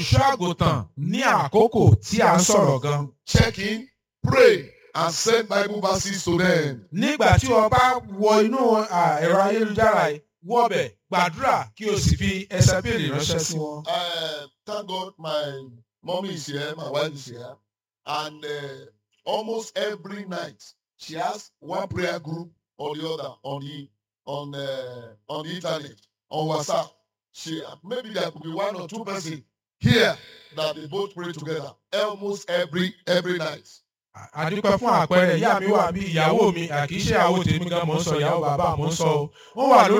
olùṣọ́ àgùntàn ní àkókò tí a ń sọ̀rọ̀ gan. check in, pray, and send Bible verses to them. nígbà tí o bá wọ inú à, ẹ̀rọ ayélujára yìí wọbẹ̀ gbàdúrà kí o sì fi ẹsẹ̀ bèrè ránṣẹ́ sí wọn. Uh, thank God my mommy is here, my wife is here, and uh, almost every night she has one prayer group or the other on the on uh, on the internet on WhatsApp. She maybe there could be one or two person here that they both pray together almost every every night. àdúpẹ́ fún àpẹẹrẹ ìyá mi wà bí ìyàwó mi àkì í ṣe àwo tèmi gan mò ń sọ ìyàwó bàbá mò ń sọ o wọ́n wà lórí